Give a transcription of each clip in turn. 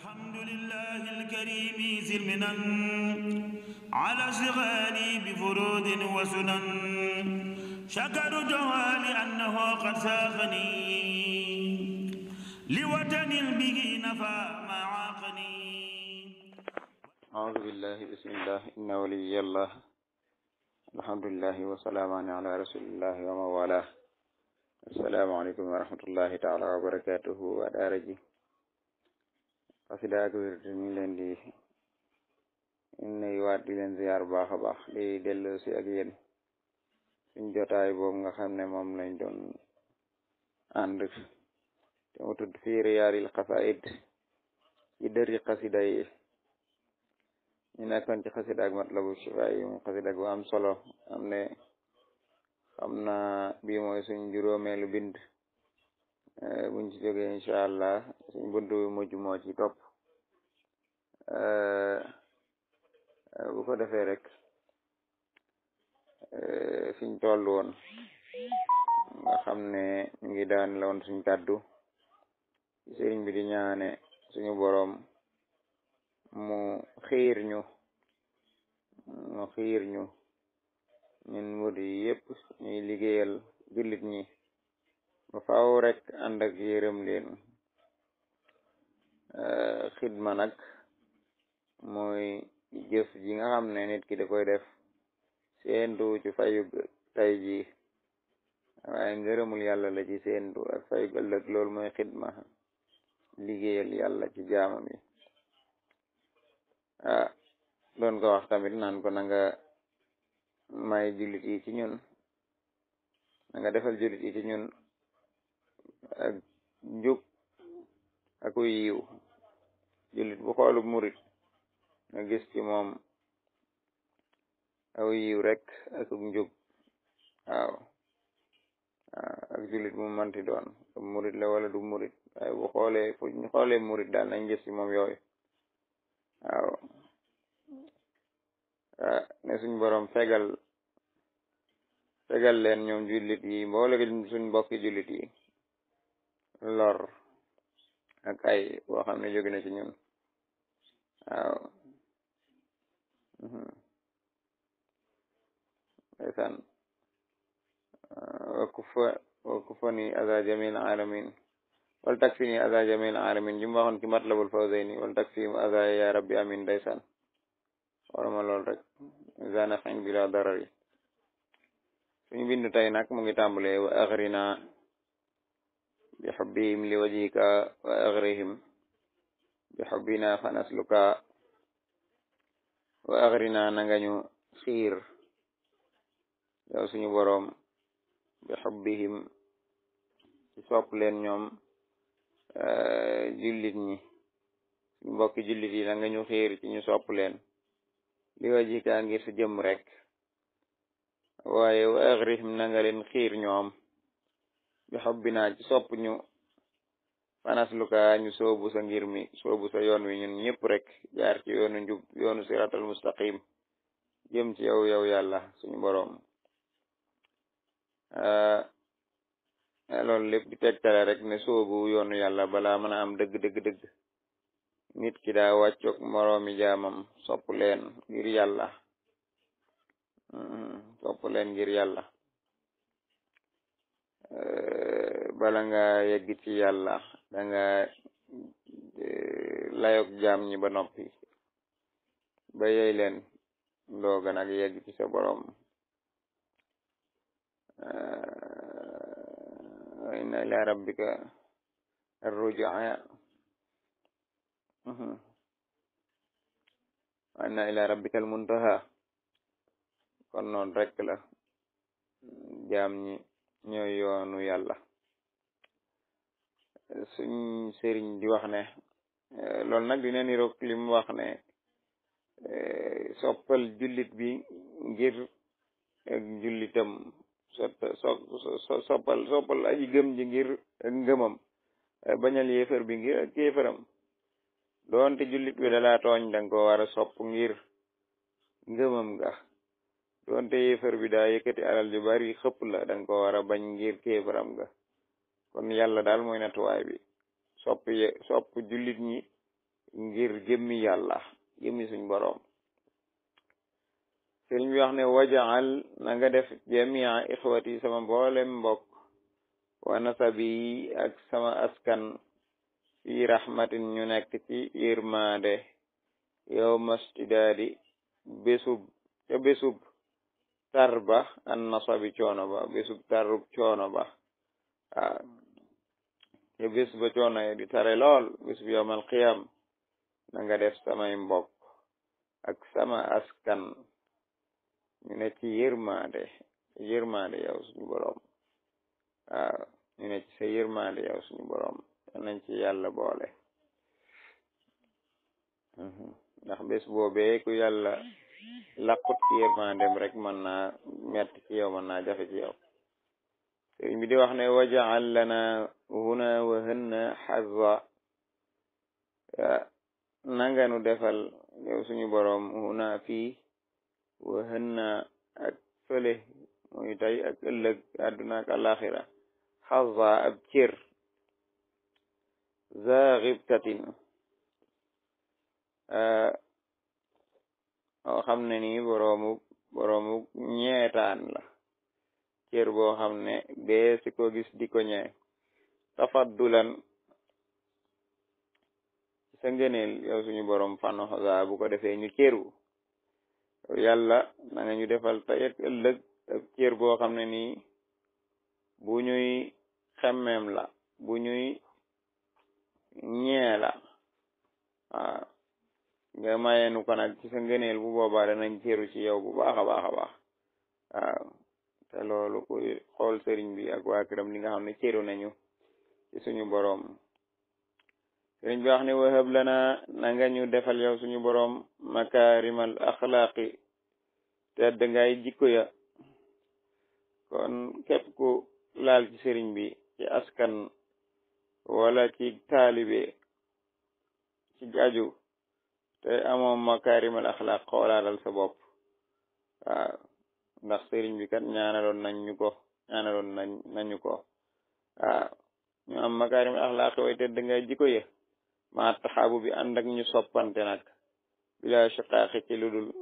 الحمد لله الكريم ذي المنن على اشتغالي بفروض وسنن شكرته لأنه قد ساقني لوطن به نفى ما عاقني أعوذ بالله بسم الله إن ولي الله الحمد لله وسلام على رسول الله ومن والاه السلام عليكم ورحمة الله تعالى وبركاته ودار ji xasida ak wér ñu ngi leen di nuyuwaat di leen ziyaar bu baax a baax di dellu si ak yéen suñ jotaay boobu nga xam ne moom lañ doon ànd te mu tudd fii riyaaril xasaid ci dëri xasida yi ñu nekkoon ci xasida ak matlabu shifa yi mu xasida gu am solo am ne xam naa bii mooy suñ juróomeelu bind buñ ci jógee incha allah suñ bunt bi mujj moo ci topp bu ko defee rek fiñ toll woon nga xam ne ñu ngi daan la woon suñ kàddu sëriñ bi di ñaane suñu boroom mu xiir ñu mu xiir ñu ñun murid yi yépp ñuy liggéeyal jullit ñi ba faaw rek ànd ak yërëm leen xidma nag mooy jëf ji nga xam ne nit ki da koy def seentu ci fayug tay ji waaye ngërëmul yàlla la ci seentu ak fayug ëllëg loolu mooy xidma liggéeyal yàlla ci jaamam yi ah doon ko wax tamit naan ko na nga may jullit yi ci ñun na nga defal jullit yi ci ñun ak njub aku yiw jullit bu xoolu murit nga gis ci moom aw yiw rek ak njub waaw ak jullit mu manti doon murit la wala du murit waaye bu xoolee fu ñu xoolee murit daal nañ gis ci moom yooyu waaw ne suñ borom fegal fegal leen ñoom jullit yi mboole suñ mbokki jullit yi lor ak ay boo xam ne jóge na ci ñun waaw ndeysaan wakufa wakufani aza jamil alamin wal takfini aza jamil alamin jum waxoon ci matlabul fawzayni wal takfihim aza ya rabbi amin ndeysaan warama lool rek zana xin bila darari suñu bindu tey nag mu ngi tàmbale wa axrina bi xubbihim li wajhika wa agrihim bi xubbina fa nasluka wa agrina na nga ñu xiir yow suñu boroom bi xubbihim ci sopp leen ñoom jullit ñi suñu mbokki jullit yi na nga ñu xiir ci ñu sopp leen li wajhika ngir sa jëm rek waaye wa agrihim na nga leen xiir ñoom bi xobbinaa ci sopp ñu fanas luka ñu soobu sa ngir mi soobu sa yoon wi ñun ñëpp rek jaar ci yoonu njub yoonu siratal mustaqim jëm ci yow yow yàlla suñu boroom loolu lépp di tegtale rek ne soobu yoonu yàlla balaa mën a am dëgg dëgg dëgg nit ki daa wàccoog moroomi jaamam sopp leen ngir yàlla sopp leen ngir yàlla bala nga yegg ci yàlla da nga layog jaam ñi ba noppi ba yey leen dooga nag yegg ci sa borom inna ila rabbika arrujaa inna ila rabbika almuntaha kon noon rek la jaam ñi ñooy yoonu yàlla suñ sëriñ di wax ne loolu nag dina niroog li mu wax ne soppal jullit bi ngir ak jullitam so soppal soppal aji gëm ji ngir ak ngëmam bañal yéefar bi ngir ak yéefaram doonte jullit bi dalaa tooñ danga ko war a sopp ngir ngëmam nga doonte yéefar bi daa yëkkati alal ju bari xëpp la danga ko war a bañ ngir kéefaram nga kon yàlla daal mooy natuwaay bi sopp ye sopp jullit ñi ngir jëmmi yàlla jëmmi suñ boroom sëriñ bi wax ne wajaal na nga def jamia ixwati sama mboolem mbokk wa nasabi ak sama askan fi rahmatin ñu nekk ci yërmaande yow mastidaadi bésub ca bésub tar ba an nasabi coono ba bésub tarub coono ba waaw ca bés ba coono yi di tare lool bésub yowmal qiyam na nga def samay mbokk ak sama askan ñu ne ci yërmaande yërmaande yow suñu boroom waaw ñu ne ci sa yërmaande yow suñu boroom nañ ci yàlla boole ndax bés boobee ku yàlla laqut ci yërmandem rek mën naa metti ci yow mën naa jafe ci yow sëriñ bi di wax ne wajaal lana huna wa hënna xazza nanga nu defal yow suñu boroom huna fii wa hënna ak fële muy tey ak ëllëg àdduna ak alaxira xazza ab cër za xibtatin oo xam ne nii boroomu boroomu ñeetaan la cër boo xam ne bee si ko gis di ko ñee tafaddulan sa ngëneel yow suñu boroom fano za bu ko defee ñu cëru yàlla na nga ñu defal tey ak ëllëg ak cër boo xam ne nii bu ñuy xemmeem la bu ñuy ñee la waaw nga mayeenu ko nag ci sa ngëneel bu boobaa danañ cëru ci yow bu baax a baax a baax waaw te loolu ku xool sëriñ bi ak waa këram li nga xam ne cëru nañu ci suñu boroom sëriñ bi wax ne wahab lana na nga ñu defal yow suñu boroom makaarimal axlaaqi tedd ngay jikko ya kon képp ku laal ci sëriñ bi ci askan wala ci taalibe ci aju te amoom makaarimal axlaaq xoolaalal sa bopp waaw ndax sëriñ bi kat ñaanaloon nañ ñu ko ñaanaloon nañ nañu ko waaw ñu am makaarimal axlaaq way tedd ngay jikko ya ma taxaabu bi ànd ak ñu soppante nag bila shiqaaqi ci lu dul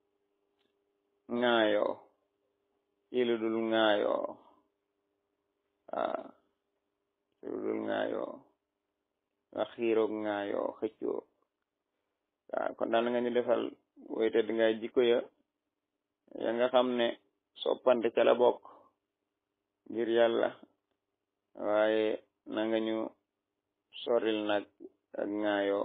ŋaayoo ci lu dul ŋaayoo waaw ci lu dul ŋaayoo nga xiiroog ŋaayoo xëccoo waaw kon daal nga ñu defal way tedd ngay jikko ya ya nga xam ne soppante ca la bokk ngir yàlla waaye na nga ñu soril nag ak ŋaayoo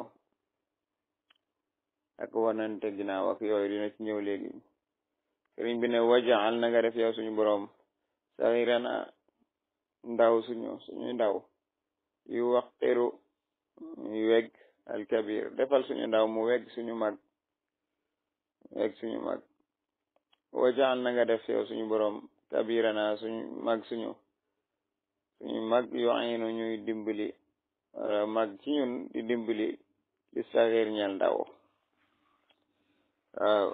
ak wanante ginnaaw ak yooyu dina ci ñëw léegi sëriñ bi ne wajaal na nga def yow suñu boroom saxirana ndaw suñu suñu ndaw yu waxteru yu weg alkabir defal suñu ndaw mu weg suñu mag weg suñu mag wajaal na nga def yow suñu boroom kabirana suñu mag suñu suñu mag yu aynu ñuy dimbali wala mag ci ñun di dimbali li saxir ñel ndaw waaw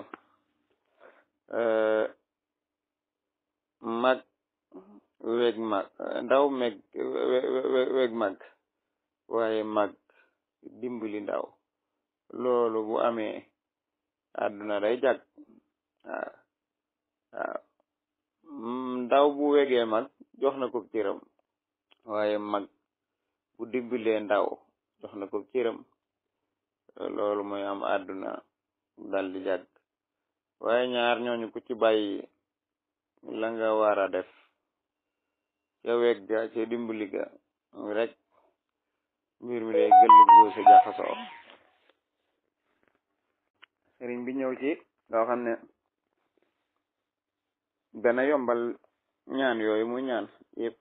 mag weg mag ndaw meg weg mag waaye mag dimbali ndaw loolu bu amee àdduna day jag waaw waaw ndaw bu wegee mag jox na ko cëram waaye mag bu dimbilee ndaw jox na ko cëram loolu mooy am àdduna dal di jag waaye ñaar ñooñu ku ci bàyyi la nga war a def ca weg ga ca dimbali ga rek mbir mi day gëll góose jaxasoo sëriñ bi ñëw ci loo xam ne dana yombal ñaan yooyu mu ñaan yépp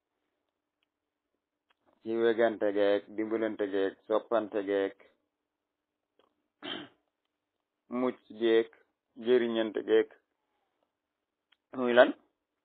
ci wegante geek dimbalante geek soppante geek mucc geek jëriñante geek muy lan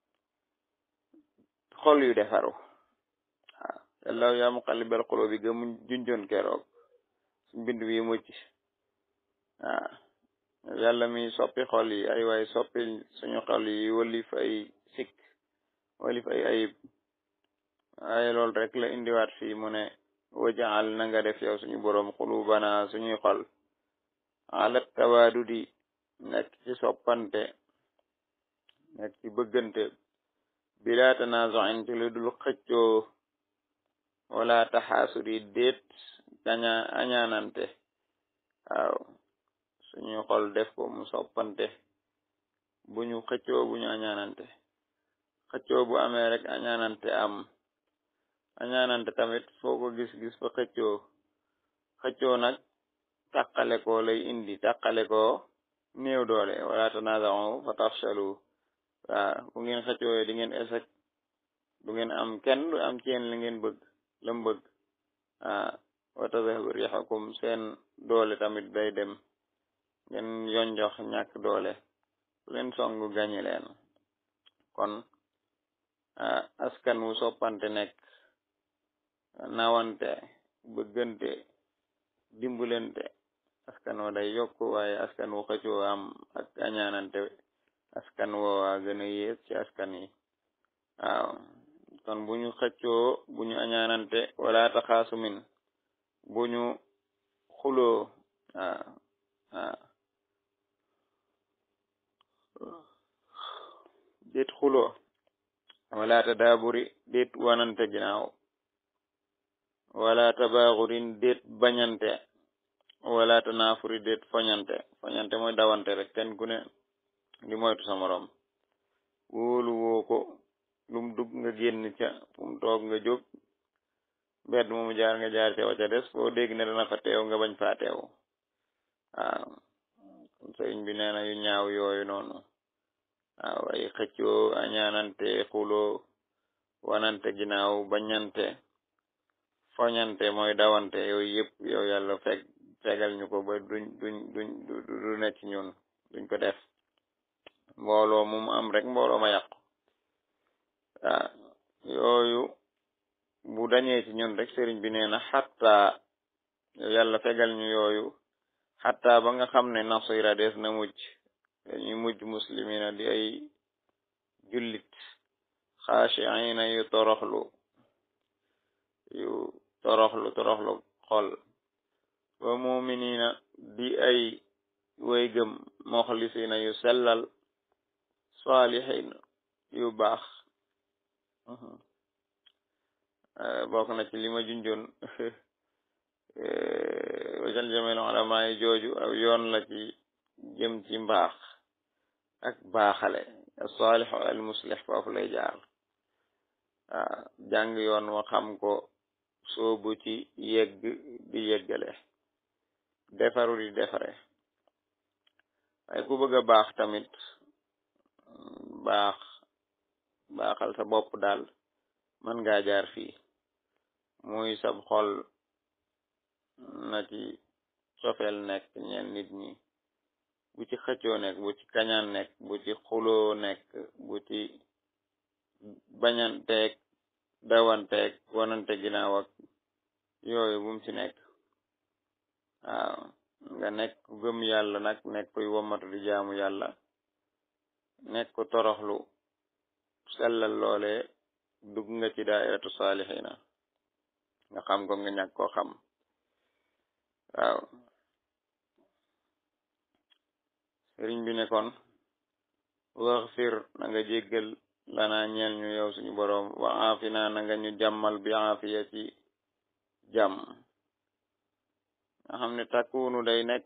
xol yu defaru waaw yàlla yaa muqallibal qulubi ga mu junjoon keroog su mbind bi mucc waaw yàlla mi soppi xol yi ay waay soppi suñu xol yi walif ay sikk walif ay ayib waaye loolu rek la indiwaat fii mu ne wajaal na nga def yow suñu boroom xulubana suñuy xol ala tawaadudi nekk ci soppante nekk ci bëggante bila tanazuin ci lu dul xëccoo wala taxaasudi déet kaña añaanante waaw suñuy xol def ko mu soppante bu ñu xëccoo bu ñu añaanante xëccoo bu amee rek añaanante am añaanante tamit foo ko gis-gis fa xëccoo xëccoo nag tàqale ko lay indi tàqale ko néew doole wala tanaza'u fa tafshalu waaw bu ngeen xëccoo di ngeen échec du ngeen am kenn du am ci yéen li ngeen bëgg lam bëgg waaw wa tadhabu rihukum seen doole tamit day dem ngeen yonjox ñàkk doole ku leen songu gañi leen kon askan wu soppante nekk nawante bëggante dimbulente askan wo day yokk waaye askan wu xëccoo am ak añaanante askan woowa gën a yées ci askan yi waaw kon bu ñu xëccoo bu ñu añaanante wala taxaasumin bu ñu xuloo waaw waaw déet xuloo wala tadaaburi déet wanante ginaaw wala tabaaxurin déet bañante wala tanaafuri déet foñante foñante mooy dawante rek kenn ku ne di moytu sa morom wóolu woo ko lum dugg nga génn ca fu mu toog nga jóg mbedd moomu jaar nga jaar ca wa ca des foo dégg ne dana fa teew nga bañ faa teew waaw sëriñ bi nee na yu ñaaw yooyu noonu waaw ay xëccoo añaanante xuloo wanante ginnaaw bañante foñante mooy dawante yooyu yëpp yow yàlla feg fegal ñu ko ba duñ duñ duñ du ne ci ñun duñ ko def mbooloo mu mu am rek mbooloo ma yàqu waaw yooyu bu dañee ci ñun rek sëriñ bi nee na xatta yow yàlla fegal ñu yooyu xatta ba nga xam ne nasira des na mujj dañuy mujj muslimina di ay jullit xaashiina yu toroxlu yu toroxlu toroxlu xol wa muminina di ay way gëm moxlisina yu sellal salihin yu baax bokk na ci li ma junjoon wajal jamel ulama yi jooju aw yoon la ci jëm ci mbaax ak baaxale salih al muslih foofu lay jaar waaw jàng yoon wa xam ko soobu ci yegg di yeggale defaru di defare waaye ku bëgg a baax tamit baax baaxal sa bopp daal mën ngaa jaar fii muy sab xol na ci cofeel nekk ñeen nit ñi bu ci xëccoo nekk bu ci kañaan nekk bu ci xuloo nekk bu ci bañanteeg dawanteeg wanante ginnaaw ak yooyu bum ci nekk waaw nga nekk gëm yàlla nag nekk kuy womatu di jaamu yàlla nekk ku toroxlu sellal loole dugg nga ci daairatu saalihina nga xam ko nga ñàkk koo xam waaw sëriñ bi ne kon waxfir na nga jéggal lana ñeel ñu yow suñu boroom wa aafina na nga ñu jàmmal bi aafiya ci jàmm nga xam ne takkunu day nekk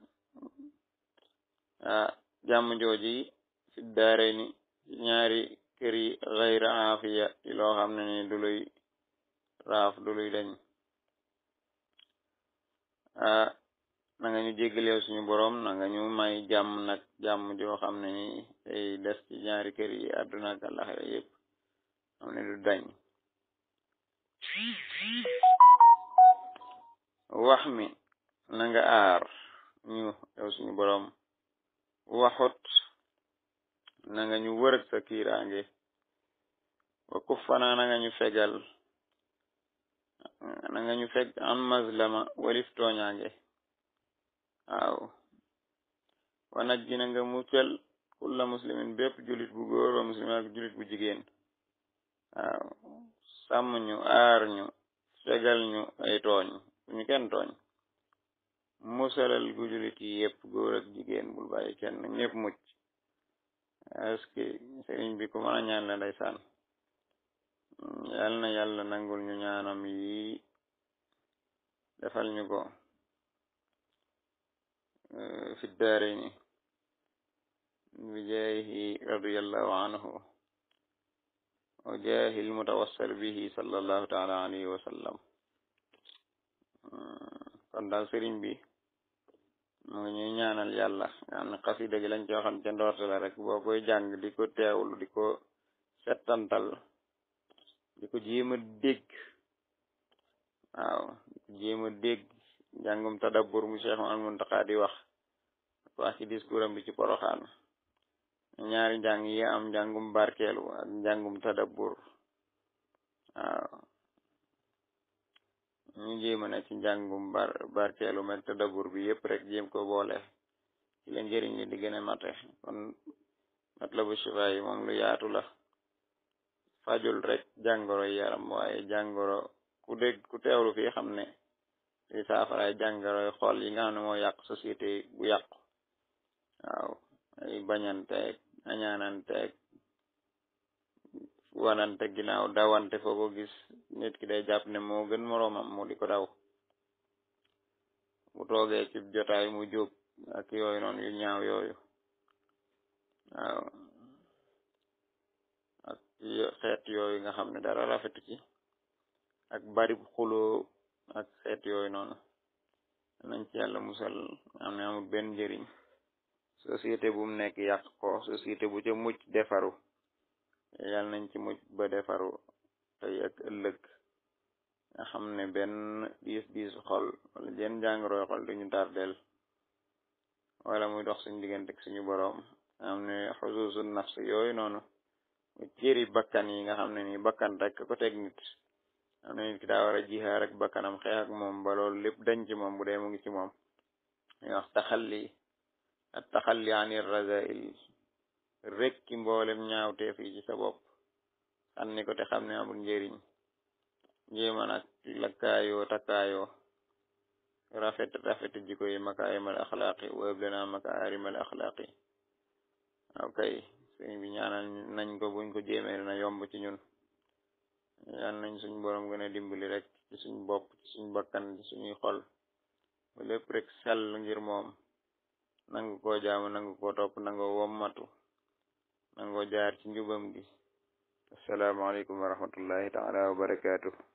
ah jàmm jooji fi daare ni ñaari kër yi xayra aafiya ci loo xam ne ni du luy raaf du luy dañ ah na nga ñu jéggal yow suñu boroom na nga ñu may jàmm nag jàmm joo xam ne ni day des ci ñaari kër yi àdduna ak àllaxira yépp xam ne du dañ wax mi na nga aar ñu yow suñu boroom waxut na nga ñu wërëg sa kiiraange wa kuffana na nga ñu fegal na nga ñu feg an mazlama walif tooñaange waaw wa najji na nga muccal kulla muslimin bépp julit bu góor wa muslimin ak julit bu jigéen waaw sàmm ñu aar ñu fegal ñu ay tooñ ñu kenn tooñ musalal gu julit yi yépp góor ak jigéen bul bàyyi kenn ñépp mucc est-ce que sëriñ bi ku mën a ñaan la ndeysaan yal na yàlla nangul ñu ñaanam yi defal ñu ko fi daarayni bi jaahi radiyallahu anhu wa jaahi almutawassal bihi sallallahu taala alayhi wa sallam kon daal sëriñ bi mu ngi ñuy ñaanal yàlla nga xam ne xasida gi lañ ci waxoon ca ndoorte la rek boo koy jàng di ko teewlu di ko settantal di ko jéem a dégg waaw di ko jéem a dégg njàngum tadabbur mu Cheikh Al Muntaqa di wax wax ci discours am bi ci poroxaan ñaari njàng yi am njàngum barkeelu ak njàngum tadabbur waaw ñu jéema ne ci njàngum bar barkeelu meg tadabbur bi yépp rek jéem ko boole ci la njëriñ li di gën a mate kon matlabu shifa yi moom lu yaatu la fajul rek jàngoro yaram waaye jàngoro ku dégg ku teewlu fii xam ne di saafaraay jàngoroy xool yi nga xam ne moo yàq société bu yàqu waaw ay bañanteeg añaananteeg wanante ginnaaw dawante foo ko gis nit ki day jàpp ne moo gën moroomam mu di ko daw bu toogee ci jotaay mu jóg ak yooyu noonu yu ñaaw yooyu waaw ak xeet yooyu nga xam ne dara rafetu ci ak bari xuloo ak xeet yooyu noonu nañ ci yàlla musal am ne amul benn njëriñ société bu mu nekk yàq ko société bu ca mucc defaru yàlla nañ ci mucc ba defaru tey ak ëllëg nga xam ne benn diis diis xol wala jenn jàngoroy xol duñu tardel wala muy dox suñu diggante ak suñu boroom nga xam ne xusuusu nafs yooyu noonu cëri bakkan yi nga xam ne ni bakkan rek ko teg nit am na nit ki daa war a jihaar ak bakkanam xeex ak moom ba loolu lépp dañ ci moom bu dee mu ngi ci moom ñu wax taxalli at taxalli anir razail rek ki mboolem ñaawteef yi ci sa bopp sànni ko te xam ne amul njëriñ jéema nag lakkaayoo takkaayoo rafet rafet jiko yi makaarimal axlaaqi wëb lana makaarimal axlaaqi waaw kay sëñ bi ñaanal nañ ko buñ ko jéemee na yomb ci ñun yal nañ suñ borom gën a dimbali rek ci suñ bopp ci suñ bakkan ci suñuy xol ba lépp rek sell ngir moom nangu koo jaamu nangu koo topp nangu wommatu nangu jaar ci njubam gi assalaamu aleykum wa rahmatullahi taala wa barakaatuh